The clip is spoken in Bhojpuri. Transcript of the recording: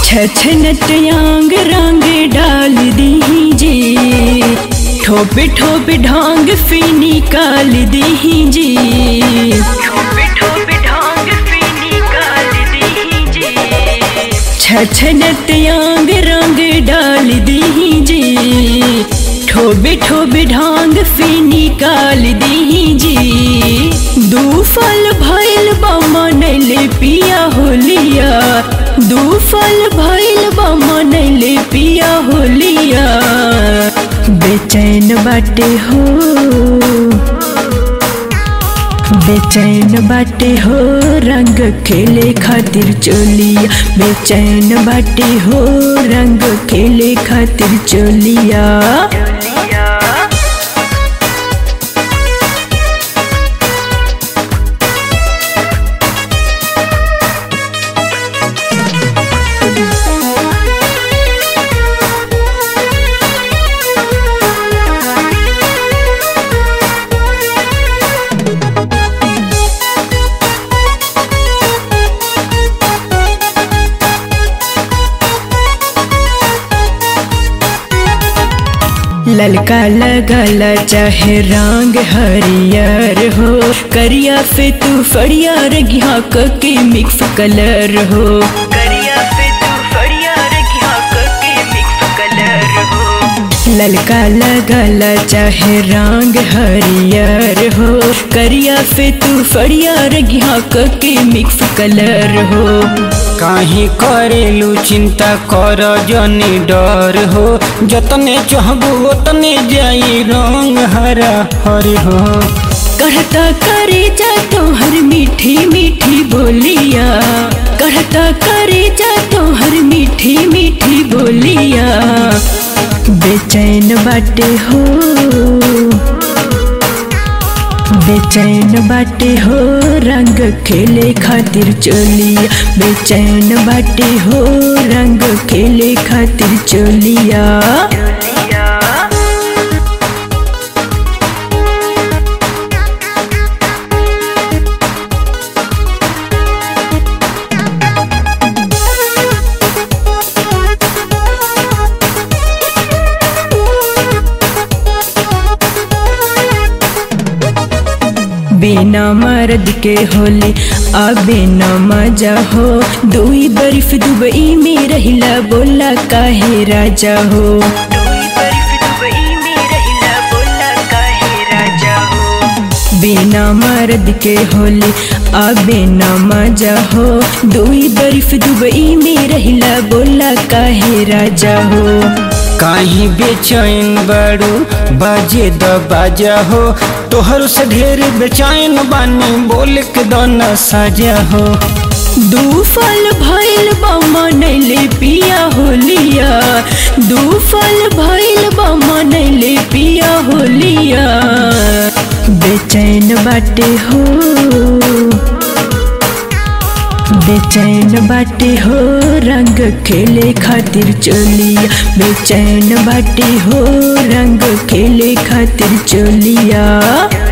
छछनत यांग रंग डाल दीजिए ठोपे ठोपे ढांग फी निकाल दीजिए ठोपे ठोपे ढांग फी निकाल दीजिए छछनत यांग रंग डाल दीजिए ठोबे ठोबे ढांग फी निकाल दीजिए दू फल भइल बा मनैले पिया होलिया दू फल भइल बा मनैले पिया होलिया बेचैन बाटे हो बेचैन बाटे हो रंग खेले खातिर चोलिया बेचैन बाटे हो रंग खेले खातिर चोलिया ललका लगल चाहे रंग हरियर हो करिया से तू फड़िया रगिया के मिक्स कलर हो करिया से तू फड़िया रगिया के मिक्स कलर हो ललका लगल चाहे रंग हरियर हो करिया से तू फड़िया रगिया के मिक्स कलर हो काहे करेलू चिंता कर जनी डर हो जतने चाहबू ओतने जाई रंग हरा हरि हो कहता करे जा तोहर मीठी मीठी बोलिया कहता करे जा तोहर मीठी मीठी बोलिया बेचैन बाटे हो बेचैन बाटे हो रंग खेले खातिर चोलिया बेचैन बाटे हो रंग खेले खातिर चोलिया बिना मर्द के होले अबे न मजा हो दुई बर्फ दुबई में रहिला बोला काहे राजा हो बिना मर्द के होले अबे न मजा हो दुई बर्फ दुबई में रहिला बोला काहे राजा हो काहे बेचैन बड़ू बाजे द बाजा हो तोहर से ढेर बेचैन बानी बोल के दाना साजा हो दू फल भइल बा मनैले पिया होलिया दू फल भइल बा मनैले पिया होलिया बेचैन बाटे हो बेचैन बाटे हो रंग खेले खातिर चोलिया बेचैन बाटे हो रंग खेले खातिर चोलिया